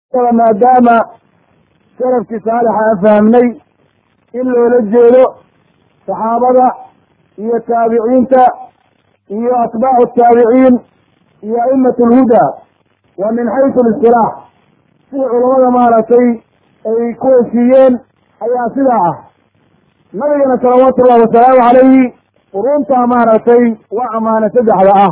maadaama salafkii saalixa aan fahmnay in loola jeedo saxaabada iyo taabiciinta iyo atbaacu taabiciin iyo a'imat alhudaa wa min xaysu listilaax sida culamada maaragtay ay ku heshiiyeen ayaa sidaa ah nabigana salawaatu ullahi wasalaamu calayhi quruntaa maaragtay waa ammaanay saddexda ah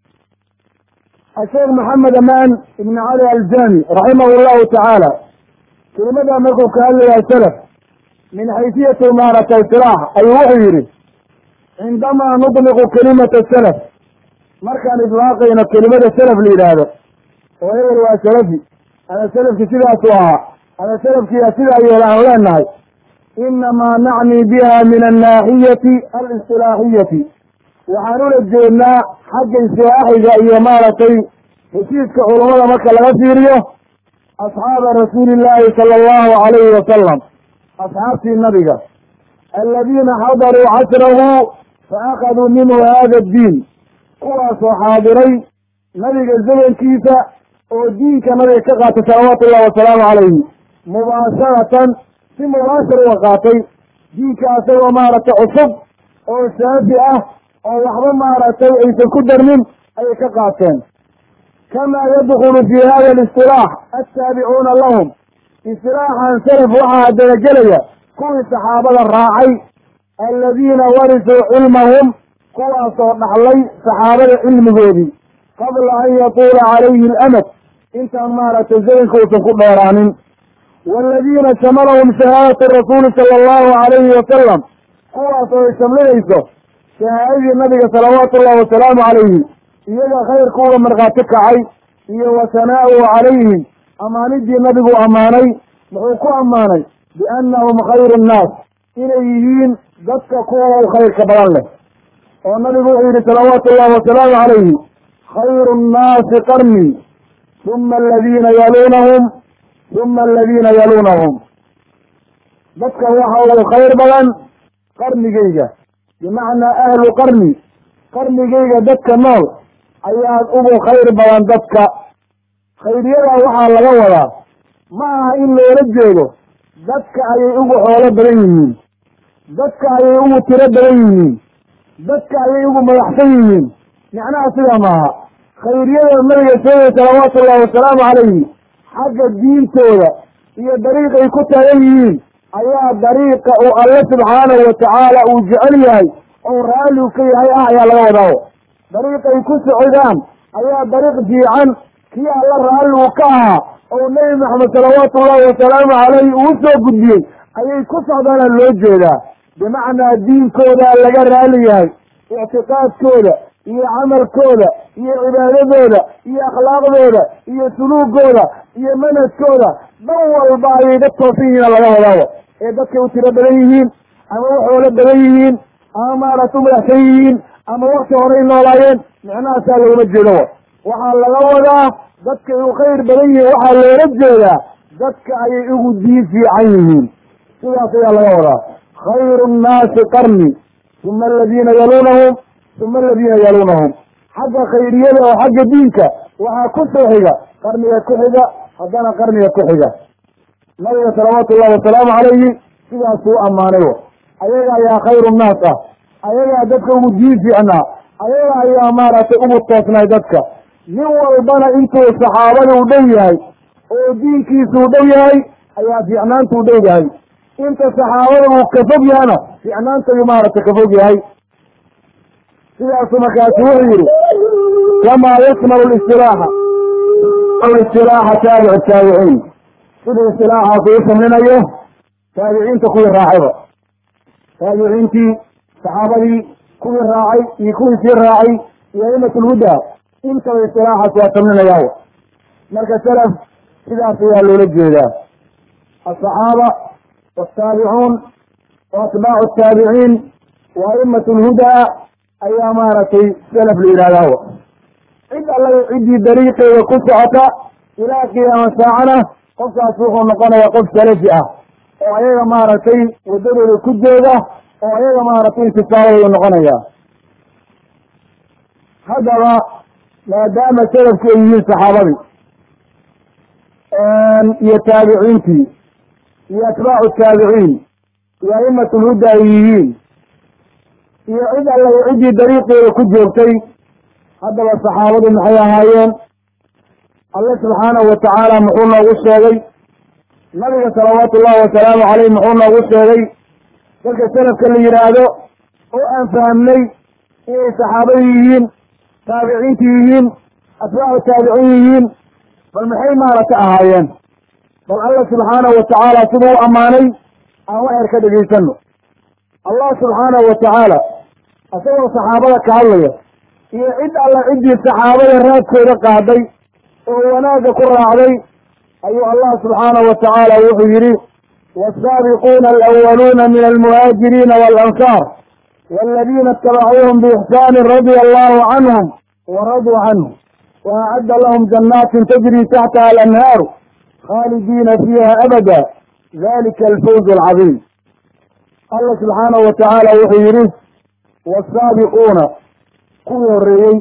asheekh maxamed amaan ibn cali aljami raximah llahu tacaala kelimadaa markuu ka hadlayaa salaf min xaysiyati maaragtay silaax ayuu wuxuu yidhi cindamaa nudliqu kelimata salaf markaan idlaaqayno kelimada salaf la yidhaahdo oo hebel waa salafi ama salafki sidaasuu ahaa ama salafkiyaa sidaa yeela aan leenahay inamaa nacni biha min annaaxiyati alistilaaxiyati waxaan ula jeednaa xagga istilaaxiga iyo maaragtay heshiiska culammada marka laga fiiriyo asxaaba rasuuli illaahi sala allahu calayhi wasalam asxaabtii nabiga aladiina xadaruu casrahu fa akhaduu minhu hada addiin kuwaasoo xaadiray nabiga zamankiisa oo diinka nabiga ka qaatay salawaatu ullahi wasalaamu calayhi mubaasharatan si mubaashar uga qaatay diinka asagoo maaragtay cusub oo saafi ah oo waxba maaragtay aysan ku darnin ayay ka qaateen kamaa yadkulu fi hada alistilaax attaabicuuna lahum istilaaxan salaf waxaa haddana gelaya kuwii saxaabada raacay aladiina warisuu cilmahum kuwaasoo dhaxlay saxaabada cilmigoodii qabla an yatuula calayhi alamad intaan maaragtay zamanka uusan ku dheeraanin waaladiina shamalahum shahaadatu rasuuli sala allahu calayhi wasalam kuwaas oo ay shamlinayso shahaadadii nabiga salawaatu ullahi wasalaamu calayhi iyaga khayrkuuga markhaati kacay iyo wa sanaa'uhu calayhim ammaanidii nabigu ammaanay muxuu ku ammaanay biannahum khayru nnaas inay yihiin dadka kuwa u khayrka badan leh oo nabigu wuxuu yidhi salawaatu ullahi wasalaamu calayhi khayru nnaasi qarnii uma aladiina yaluunahum uma aladiina yaluunahum dadka waxa ugu khayr badan qarnigayga bimacnaa ahlu qarni qarnigayga dadka nool ayaad ugu khayr badan dadka khayriyada waxaa laga wadaa ma aha in loola jeedo dadka ayay ugu xoolo badan yihiin dadka ayay ugu tiro badan yihiin dadka ayay ugu madaxsan yihiin macnaha sidaa maaha khayriyada nabiga sheegay salawaatu ullahi wasalaamu calayhi xagga diintooda iyo dariiqay ku taagan yihiin ayaa dariiqa uu alle subxaanahu watacaala uu jecel yahay oo raalliu ka yahay ah ayaa laga wadaawo dariiqay ku socdaan ayaa dariiq fiican kii alla raalligu ka ahaa oo nebi maxamed salawaatu ullahi wasalaamu calayhi uu soo gudbiyey ayay ku socdaana loo jeedaa bimacnaa diinkooda laga raali yahay ictiqaadkooda iyo camalkooda iyo cibaadadooda iyo akhlaaqdooda iyo suluugooda iyo manhajkooda dhan walba ayay dad toosan yihiina laga wadaawo ee dadkay u tiro badan yihiin ama waxoola badan yihiin ama maaragta u madaxsan yihiin ama wakti horay noolaayeen micnahaasaa looma jeedo waxaa laga wadaa dadkay u khayr badan yihiin waxaa loola jeedaa dadka ayay ugu diin fiican yihiin sidaas ayaa laga wadaa khayru nnaasi qarni uma aladiina yaluunahum uma aladiina yaluunahum xagga khayriyada oo xagga diinka waxaa ku soo xiga qarniga ku xiga haddana qarniga ku xiga nabiga salawaatu ullahi wasalaamu calayhi sidaasuu ammaanay ayaga ayaa khayru nnaas ah ayagaa dadka ugu diin fiicnaa ayaga ayaa maaragtay ugu toosnay dadka nin walbana intuu saxaabada u dhow yahay oo diinkiisu u dhow yahay ayaa fiicnaanta u dhow yahay inta saxaabada uu ka fog yahana fiicnaantayuu maaragtay ka fog yahay sidaasu markaasu wuxuu yihi kamaa yasmalu listilaaxa istilaaxa taabic taabiciin siduu istilaaxaas uu samlinayo taabiciinta kuwii raacayba taabiciintii saxaabadii kuwii raacay iyo kuwii sii raacay iyo aimatulhudaa intaba istilaaxaas waa samlinayaa marka salaf sidaas ayaa loola jeedaa asaxaaba waaltaabicuun wa atbaacu taabiciin wa a'imat lhudaa ayaa maaragtay salaf la yidhahdaa cid alla ciddii dariiqeeda ku socota ilaa qiyaama saacana qofkaas wuxuu noqonayaa qof salafi ah oo ayaga maaragtay waddadooda ku jooga oo ayaga maaragtay intisaabadooda noqonaya haddaba maadaama salafku ay yihiin saxaabadii iyo taabiciintii iyo atbaacu taabiciin iyo a'imat lhuda ay yihiin iyo cid alla ciddii dariiqeeda ku joogtay haddaba saxaabadu maxay ahaayeen alle subxaanahu watacaala muxuu noogu sheegay nabiga salawaatu ullahi wasalaamu caleyh muxuu noogu sheegay dadka salafka la yidhaahdo oo aan fahamnay inay saxaabadu yihiin taabiciinti yihiin atbaacu taabiciin yihiin bal maxay maarata ahaayeen bal alla subxaanahu watacaala siduu u ammaanay aan waxyar ka dhegaysano allah subxaanahu watacaala isagoo saxaabada ka hadlaya iyo cid alla ciddii saxaabada raadkooda qaaday oo wanaagga ku raacday ayuu allah subxaanahu watacaala wuxuu yidhi waasaabiquuna alawaluuna min almuhaajiriina waalansaar waladiina itabacuuhum biixsaani radia allahu canhum waraduu canhu waacadda lahum janaatin tajri taxtaha alanhaaru khaalidiina fiiha abada dalika alfawz alcadiim allah subxaanahu watacaala wuxuu yidhi waasaabiquuna kuwii horreeyey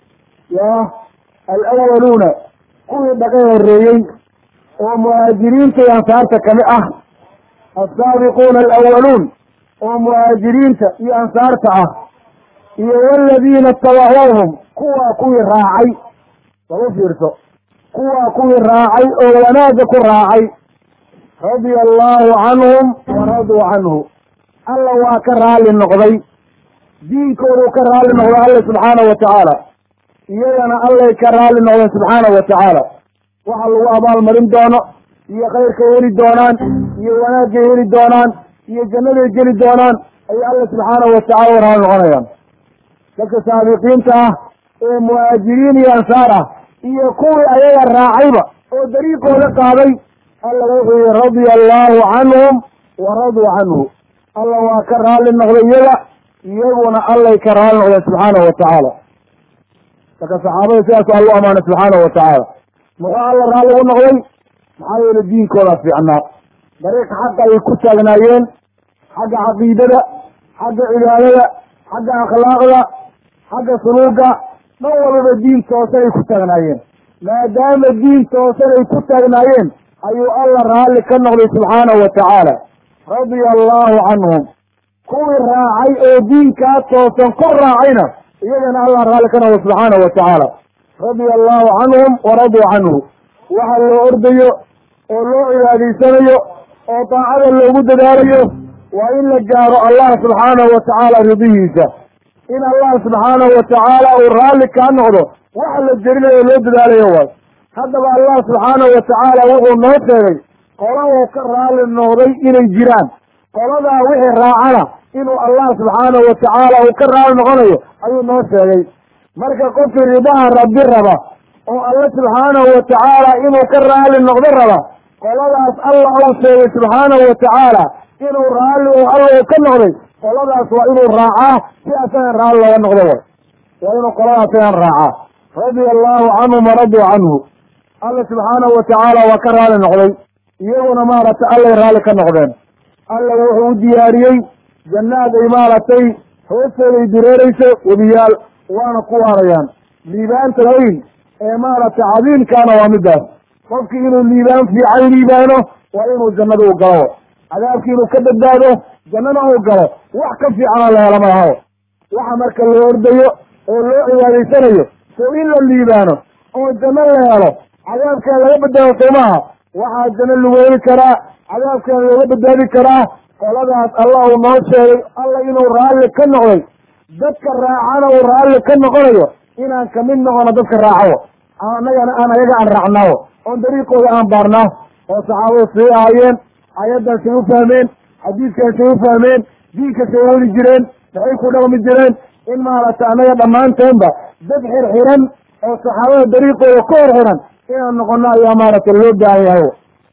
ya alawaluuna kuwii dhaqay horreeyey oo muhaajiriinta iyo ansaarta kamid ah asaabiquuna alawaluun oo muhaajiriinta iyo ansaarta ah iyo waladiina itabacuuhum kuwaa kuwii raacay lagu fiirso kuwaa kuwii raacay oo wanaagga ku raacay radia allahu canhum waraduu canhu alla waa ka raalli noqday diinkooduu ka raalli noqday alla subxaanahu watacaala iyagana allay ka raalli noqdeen subxaanahu watacaala waxa lagu abaalmarin doono iyo khayrkay heli doonaan iyo wanaagay heli doonaan iyo jannaday geli doonaan ayay alla subxaanahu watacala u raalli noqonayaan dadka saabiqiinta ah ee muhaajiriin iyo ansaar ah iyo kuwii ayaga raacayba oo dariiqooda qaaday alla wuxuu yihi radia allahu canhum waraduu canhu alla waa ka raalli noqday iyaga iyaguna allay ka raalli noqdeen subxaanahu watacaala marka saxaabada sidaasu alla u amaanay subxaanahu watacaala muxuu alla raalli ugu noqday maxaa yeele diinkooda fiicnaa dariiqa xaqa ay ku taagnaayeen xagga caqiidada xagga cibaadada xagga akhlaaqda xagga suluuga dhan walbaba diin toosan ay ku taagnaayeen maadaama diin toosan ay ku taagnaayeen ayuu alla raalli ka noqday subxaanahu watacaala radia allahu canhum kuwii raacay oo diinkaa toosan ku raacayna iyagana allah raalli ka noqday subxaanahu watacaala radia allahu canhum waraduu canhu waxa loo ordayo oo loo cibaadaysanayo oo daacada loogu dadaalayo waa in la gaaro allah subxaanahu watacaala ridihiisa in allah subxaanahu watacaala uu raalli kaa noqdo waxa la jerinayo loo dadaalayo waay haddaba allah subxaanahu watacaala wuxuu noo sheegay qola uu ka raalli noqday inay jiraan qoladaa wixii raacana inuu allah subxaanahu watacaala uu ka raalli noqonayo ayuu noo sheegay marka qofkii ridaha rabbi raba oo alla subxaanahu watacaala inuu ka raalli noqdo raba qoladaas alla uu sheegay subxaanahu watacaala inuu raalli oo alla uu ka noqday qoladaas waa inuu raacaa si asagan raalli looga noqdo way waa inuu qolada asagan raacaa radia allahu canhum waraduu canhu alla subxaanahu watacaala waa ka raalli noqday iyaguna maaragtay allay raalli ka noqdeen alla wuxuu u diyaariyey jannaad ay maaragtay hoosteeday dureerayso webiyaal waana ku waarayaan liibaanta weyn ee maaragtay cadiimkaana waa midaas qofkii inuu liibaan fiican liibaano waa inuu jannada u galo cadaabkii inuu ka badbaado jannana uu galo wax ka fiicanoo la helo malahaw waxa marka loo ordayo oo loo cibaadaysanayo sow in la liibaano oo janno la helo cadaabkaan laga badbaado soomaha waxaa janno lagu heli karaa cadaabkaan looga badbaadi karaa qoladaas allah uu noo sheegay alla inuu raalli ka noqday dadka raacana uu raalli ka noqonayo inaan kamid noqono dadka raacawo annagana aan ayaga aan raacnaawo oon dariiqooda aan baarnaa oo saxaabadu say ahaayeen ayaddan say u fahmeen xadiidkan say u fahmeen diinka say weli jireen maxay ku dhaqmi jireen in maaragtay annaga dhammaanteenba dad xirxiran oo saxaabada dariiqooda ka hor xiran inaan noqono ayaa maaragtay loo baahan yahay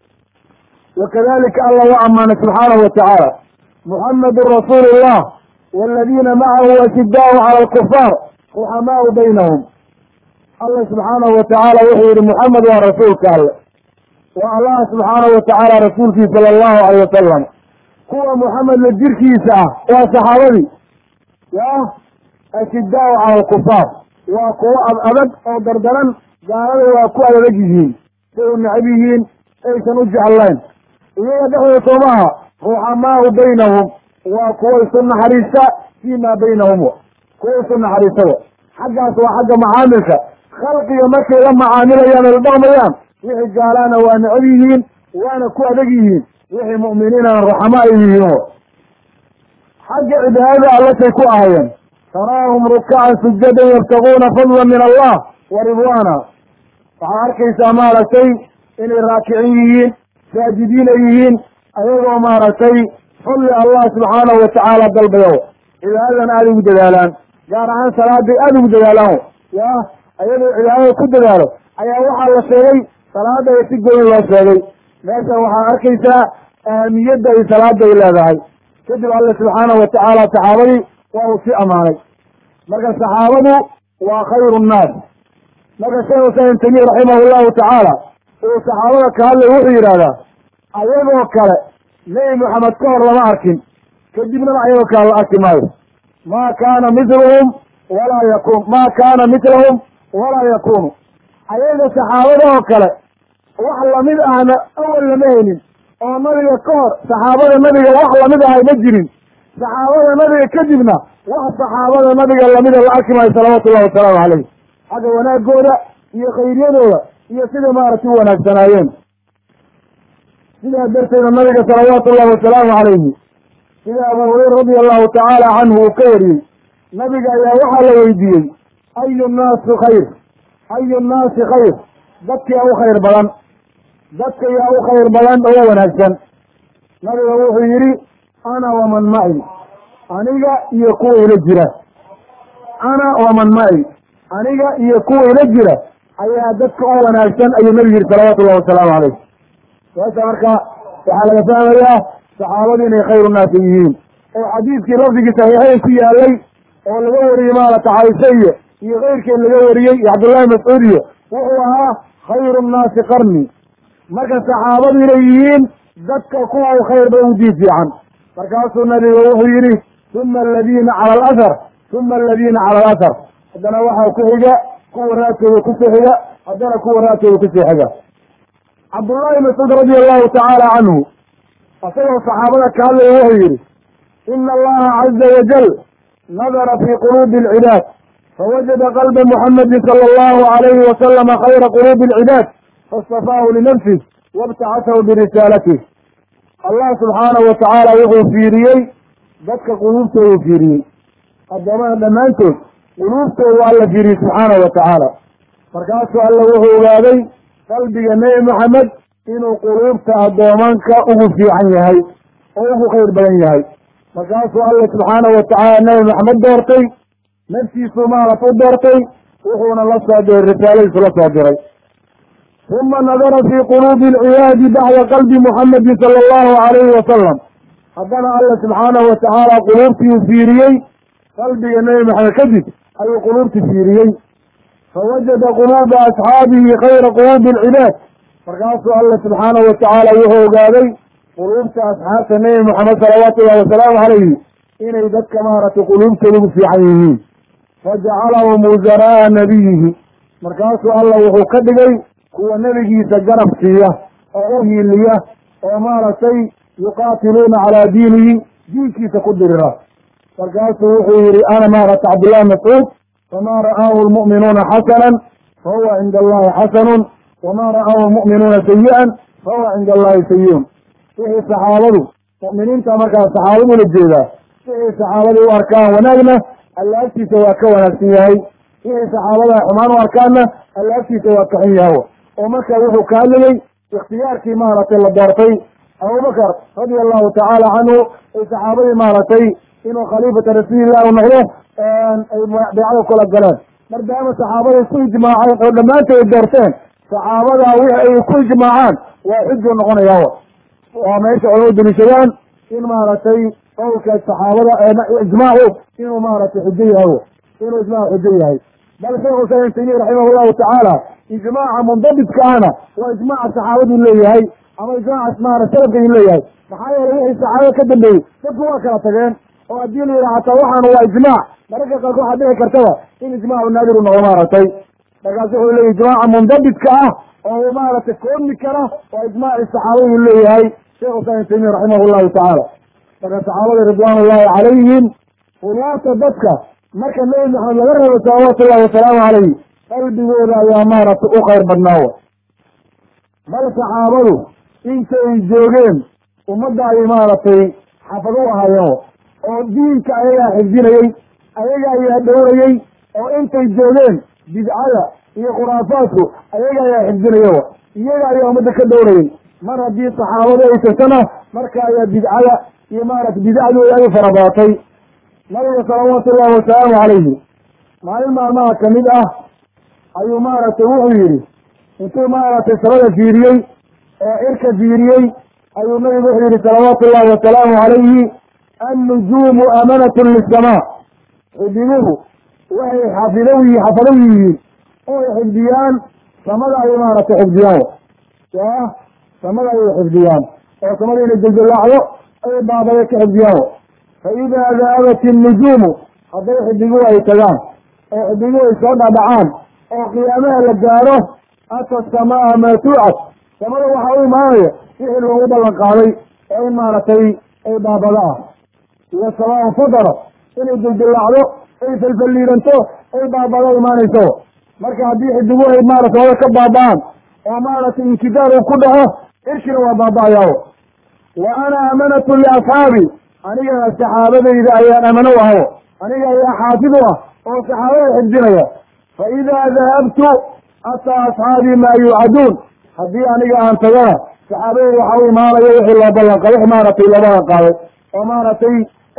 wakadalika allah u amaanay subxaanahu watacaala muxamedun rasuulu llah waladiina macahu ashidaau cala alkufaar ruxamaau baynahum allah subxaanahu watacaala wuxuu yihi muxamed waa rasuulka alle waa allah subxaanahu watacaala rasuulkii sala allahu alayh wasalam kuwa muxamed la jirkiisa ah waa saxaabadii ya ashidaau cala alkufaar waa kuwo ad adag oo dardaran gaalada waa ku adadag yihiin say u necab yihiin aysan u jeclayn iyaga dhexdooda soomaha ruxamaau baynahum waa kuwa isu naxariista fii maa baynahum kuwa isu naxariistada xaggaas waa xagga macaamilka khalqiga markay la macaamilayaan ay la dhaqmayaan wixii gaalaana waa necab yihiin waana ku adag yihiin wixii mu'miniinana ruxama ay yihiin xagga cibaadada allashay ku ahayeen taraahum rukacan sujadan yabtaguuna fadla min allah wa ridwaana waxaad arkaysaa maaragtay inay raakicin yihiin saajidiin ay yihiin ayagoo maaragtay fadli allah subxaanahu watacaala dalbayo cibaadadan aada ugu dadaalaan gaar ahaan salaaday aada ugu dadaalaan ya ayadoo cibaadada ku dadaalo ayaa waxaa la sheegay salaada ay si gooni loo sheegay meeshan waxaad arkaysaa ahamiyadda ay salaada ay leedahay kadib alle subxaanahu watacaala saxaabadii waa uu sii ammaanay marka saxaabadu waa khayru nnaas marka sheekh islam ibn tamiya raximah llahu tacaala uu saxaabada ka hadlay wuxuu yidhahdaa ayagoo kale nebi moxamed ka hor lama arkin kadibnana ayagoo kale la arki maayo maa kaana mithluhum walaa yakun maa kaana mithlahum walaa yakunu ayaga saxaabada oo kale wax lamid ahna awal lama helin oo nabiga ka hor saxaabada nabiga wax lamid ahay ma jirin saxaabada nabiga kadibna wax saxaabada nabiga lamida la arki maayo salawaatu ullahi wasalaamu caleyh xagga wanaagooda iyo khayriyadooda iyo siday maaragtay u wanaagsanaayeen sidaa darteeda nabiga salawaatu ullahi wasalaamu calayhi sida abu hureyra radia allahu tacaala canhu uu ka wariyey nabiga ayaa waxaa la weydiiyey ayu nnaasi khayr ayu nnaasi khayr dadka u khayr badan dadka yaa u khayr badan oo wanaagsan nabiga wuxuu yidhi ana waman maci aniga iyo kuwa ila jira ana waman maci aniga iyo kuwa ila jira ayaa dadka oo wanaagsan ayuu nabigu yihi salawaatu ullahi wasalaamu calayh meesha marka waxaa laga fahmayaa saxaabadu inay khayru naasi yihiin oo xadiidkii lafdigii saxiixeyn ku yaalay oo laga wariyey maarata caaisha iyo iyo keyrkeed laga wariyey iyo cabdullahi mascuud iyo wuxuu ahaa khayru nnaasi qarni marka saxaabadu inay yihiin dadka kuwa u khayr badan udii fiican markaasuu nabiga wuxuu yidhi uma aladiina cala alathar uma aladiina cala alathar haddana waxaa ku xiga kuwa raadkooda kusoo xiga haddana kuwa raadkooda kusoo xiga cabdullahi mascuud radia allahu tacaala canhu isagoo saxaabada ka hadlaya wuxuu yidhi ina allaha caza wajal nadara fi quluubi alcibaad fawajada qalba muxamedi sala allahu alayhi wasalama khayra quluubi alcibaad faistafaahu linafsih wabtacasahu birisaalatih allah subxaanahu watacaala wuxuu fiiriyey dadka quluubtoodu fiiriyey addoomaha dhammaantood quluubtoodu alla fiiriyey subxaanahu watacaala markaasuu alla wuxuu ogaaday qalbiga nebi moxamed inuu quluubta addoomanka ugu fiican yahay oo ugu khayr badan yahay markaasuu alla subxaanahu watacaala nebi maxamed doortay naftiisuu maarat u doortay wuxuuna la soo diray risaaladiisu la soo diray uma nadara fii quluubi alcibaadi bacda qalbi muxamedi sala allahu alayhi wasalam haddana alla subxaanahu watacaala quluubtii uu fiiriyey qalbiga nebi maxamed kadib ayuu quluubti fiiriyey fawajada quluuba asxaabihi khayra quluubi alcibaad markaasuu alla subxaanahu watacaala wuxuu ogaaday quluubta asxaabta nebi moxamed salawaatu ullahi wasalaamu calayhi inay dadka maaragtay quluubtooda ugu fiican yihiin fajacalahum wusaraaa nabiyihi markaasuu alla wuxuu ka dhigay kuwa nebigiisa garab siiya oo u hiiliya oo maaragtay yuqaatiluuna calaa diinihi diinkiisa ku dirira markaasuu wuxuu yihi ana maaragtay cabdullahi mascuud famaa ra'aahu lmu'minuuna xasanan fahuwa cinda allahi xasanun wama ra'aahu lmu'minuuna sayi-an fahuwa cinda allahi sayi-un wixii saxaabadu mu'miniinta markaa saxaabadu la jeedaa wixii saxaabadii u arkaan wanaagna alla agtiisa waa ka wanaagsan yahay wixii saxaabada xumaan u arkaanna alla agtiisa waa ka xun yahay oo marka wuxuu ka hadlayey ikhtiyaarkii maaragtay la doortay abubakar radia allahu tacaala canhu ay saxaabadii maaragtay inuu khaliifata rasuulillahi u noqdo ay beecada kula galeen maadaama saxaabada isku ijmaaceen oo dhammaantood ay doorteen saxaabada wixi ay ku ijmaacaan waa xujo noqonayaa waa meesha culama daliishadaan in maaragtay qowlka saxaabada ijmaacu inuu maaragtay xujo yahay inuu ijmaacu xujo yahay bal sheekh usain taymiya raximah llahu tacaala ijmaaca mundabidka ahna waa ijmaaca saxaabadu leeyahay ama ijmaaca maara salafka inu leeyahay maxaa yeelay wixii saxaabada ka dambeeyey dadku waa kala tageen oo haddii la yidhaha hataa waxaana waa ijmaac mararka qaarkood waxaa dhici kartaba in ijmaacu naadiru noqdo maaragtay markaas wuxuu leeyahy ijmaaca mundabidka ah oo maaragtay koobmi kara waa ijmaaci saxaabadu leeyahay sheekh islam ibn taymiya raximah llahu tacaala marka saxaabada ridwaan ullahi calayhim ulaata dadka marka nebi maxamed laga reebo salawaatu ullahi wasalaamu calayhi qalbigooda ayaa maaragtay u khayr badnaawa bal saxaabadu intay joogeen ummadda ay maaragtay xafad u ahaayeen oo diinka ayagaa xifdinayey ayaga ayaa dhowrayey oo intay joogeen bidcada iyo khuraafaadku ayaga ayaa xifdinaya iyaga ayaa ummadda ka dhowrayey mar haddii saxaabadu ay tagtana marka ayaa bidcada iyo maaragtay bidacdooda ay u farabaatay nabiga salawaatu ullahi wasalaamu calayhi maalin maalmaha kamid ah ayuu maaragtay wuxuu yidhi intuu maaragtay sabada fiiriyey oo cirka fiiriyey ayuu nabigu wuxuu yihi salawaatu ullahi wasalaamu calayhi annujuumu amanatun lisamaa xidiguhu waxay xafidow yi xafadow yihiin oy xifdiyaan samada ay maaragtay xifdiyaan ya samada ayay xifdiyaan oo samada inay deldelaacdo ay baabaya ka xifdiyaan fa idaa daabat innujuumu hadday xidiguhu ay tagaan oo xidiguhu ay soo dhadhacaan oo qiyaamaha la gaaro ata samaa maa tuucad samada waxaa u imaanaya wixii loogu ballan qaaday oo in maaragtay ay baabado ah iyo samaa fadara inay dildilaacdo ay falfalliiranto ay baabado imaanayso marka haddii xidiguhu ay maarata wada ka baaba'aan oo maaragtay inkidaar uu ku dhaco cirkina waa baaba'ayaawo wa ana amanatu liasxaabi anigana saxaabadayda ayaan amano u aho aniga ayaa xaafid u ah oo saxaabada xifdinaya fa idaa dahabtu ataa asxaabii maa yuucaduun haddii aniga aan tagana saxaabadayda waxa u imaanaya wixii loo ballan qaaday wix maaragtay loo ballan qaaday oo maaragtay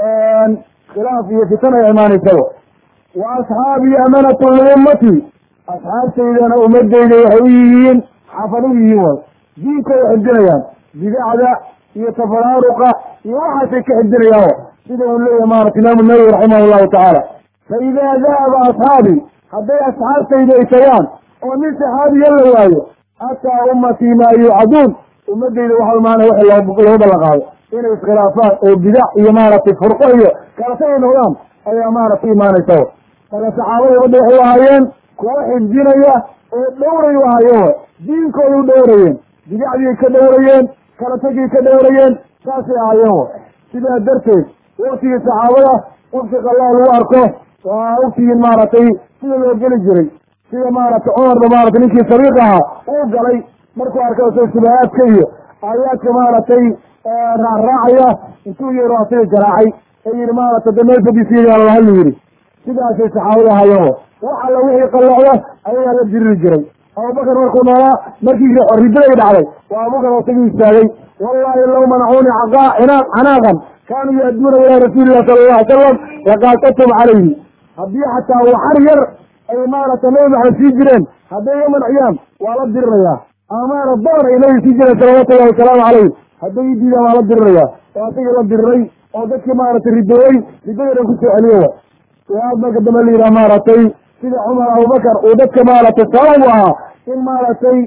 khilaaf iyo fitan ay imaanaysaba wa asxaabii amanatun liummatii asxaabtaydana ummadeyda waxay u yihiin xafad u yihiin way diinkooda xifdinayaan bidacda iyo tafaraaruqa iyo waxaasay ka xifdinayaan sida uu leeyahay maarata imaamu nawowi raximah llahu tacaala fa idaa dahaba asxaabii hadday asxaabtayda ay tagaan oo nin saxaabiya la waayo ataa ummatii maa yuucaduun ummadeyda waxa imaanaya wixii loogu ballan qaado inay iskhilaafaan oo bidac iyo maaragtay furqo iyo kalata ay noqdaan ayaa maaragtay imaanaysa marka saxaabada ummadda waxay ahaayeen kuwa xifdinaya oo dhowray u ahaayeen wa diinkooda u dhowrayeen bidacdiay ka dhowrayeen kala tagii ka dhowrayeen saasay ahaayeen wa sidaa darteed waktigii saxaabada wafti qalaa lagu arko waa waftigii maaragtay sida loo geli jiray sida maaragtay cumarba maaragtay ninkii sariiq ahaa uu galay markuu arkay soo shubahaadka iyo aayaadka maaragtay raacraacaya intuu yeero asaga garaacay ee yihi maaragtay de meel fadisiiyaa lahadlu yidhi sidaasay saxaabada ahaayeen wax alla wixii qallocda ayagaa la diriri jiray abubakar markuu noolaa markii ridaday dhacday waa abubakar oo tagi istaagay wallahi law manacuuni canaaqan kaanuu yaaduuna ilaa rasuuli illahi sala alla alay salam laqaatatum calayhi haddii xataa waxar yar ay maaragtay nabi maxamed sii jireen hadday iga manciyaan waa la dirirayaa amaana doon ay nabi sii jireen salawaatu llahi wasalaamu calayh hadday i diidaan waa la dirirayaa oo asagii la diriray oo dadkii maaragtay ridooyey ridadeedan kusoo celiyo waad marka dambe la yidhaha maaragtay sida cumar abubakar uu dadka maaragtay sabab u ahaa in maaragtay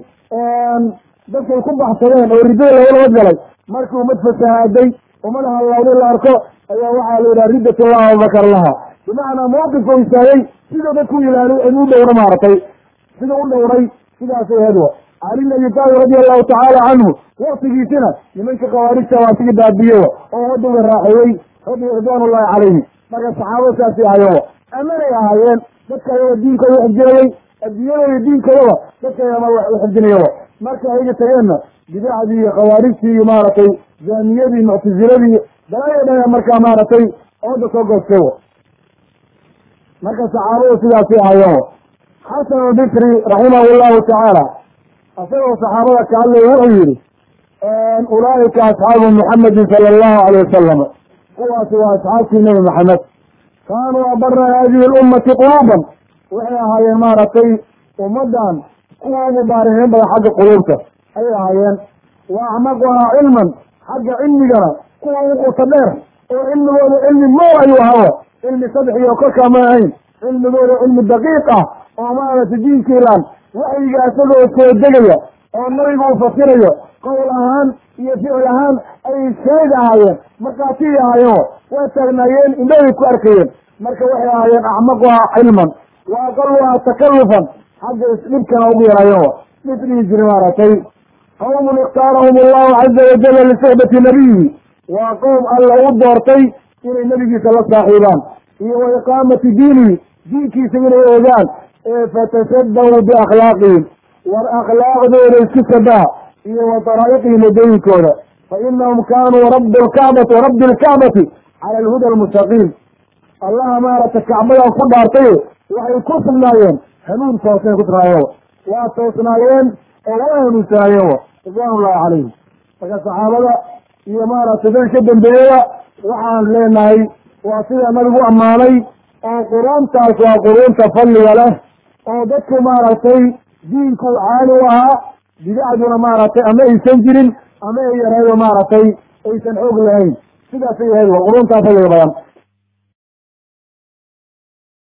dadkay ku baxsadeen oo riddada lagala wadgalay markii ummad fasahaaday ummad hallawday la arko ayaa waxaa la yidhaha riddatullah abubakar laha bimacnaa mawqifka u istaagay sidoo dadku ilaaliy u dhowra maaragtay sida u dhowray sidaasay ahayd wa cali bn abi taalib radia allahu tacaala canhu waktigiisina nimanka khawaarijta waa sigi baabiye oo ummadduga raaxeeyey radi ridwaan ullahi calayhi marka saxaabada saasay ahaayeen amanay ahaayeen dadka ayaga diinkooda xifdinayey adduunyadooda diinkoodaba dadka ayama wax u xifdinaya marka ayaga tageenna bidacdii iyo khawaarijtii iyo maaragtay jaamiyadii muctasiladii dalaaya dhan markaa maaragtay ooda soo goostay marka saxaabadu sidaasay ahaayeen xasan albisri raximah llahu tacaala isagoo saxaabada ka hadlaya wuxuu yihi ulaa'ika asxaabu muxamedin sala allahu alayh wasalam kuwaasi waa asxaabtii nebi maxamed kaanuu abara hadihi lummati quluuban waxay ahaayeen maaragtay ummaddan kuwa ugu baarixiin badan xagga quluubta ayay ahaayeen wa acmaquhaa cilman xagga cilmigana kuwa ugu quta dheer oo cilmigooda cilmi mow ayuu ahaa cilmi saddex iyo korkaa ma ahayn cilmigooda cilmi daqiiq ah oo maaragtay diinka ilaan waxyiga isagoo soo degaya oo nabigu uu fasirayo qowl ahaan iyo ficil ahaan ay shaahid ahaayeen markhaatiyay ahaayeen way taagnaayeen indhahay ku arkayeen marka waxay ahaayeen acmaquhaa cilman wa aqaluhaa takallufan xagga isdhibkana ugu yaraayeen wa dhib dhihi jira maaragtay qawmun ikhtaarahum allahu caza wajala lisuxbati nabiyihi waa qowm alla u doortay inay nebigiisa la saaxiibaan iyo wa iqaamati diinihi diinkiisa inay ogaan ee fatashabahu biakhlaaqihim war akhlaaqdooda isku shabaha iyo wa daraa'iqihim wadooyinkooda fa inahum kaanuu rabi lkacbati rabbi lkacbati cala alhuda almustaqiim allaha maaragtay kacbadan ku dhaartaye waxay ku sugnaayeen hanuun toosnay ku sugnaayeen waa toosnaayeen oo waa hanuunsanaayeen wa ridwaan ullahi calayhim marka saxaabada iyo maaragtay dad ka dambeeyada waxaan leenahay waa sida nabigu ammaanay oo quruuntaas waa quruunta fadliga leh oo dadku maaragtay diinku caali u ahaa bidacduna maaragtay ama aysan jirin ama ay yaraydo maaragtay aysan xoog lahayn sidaasay ahayd wa quruuntaa fadliga badan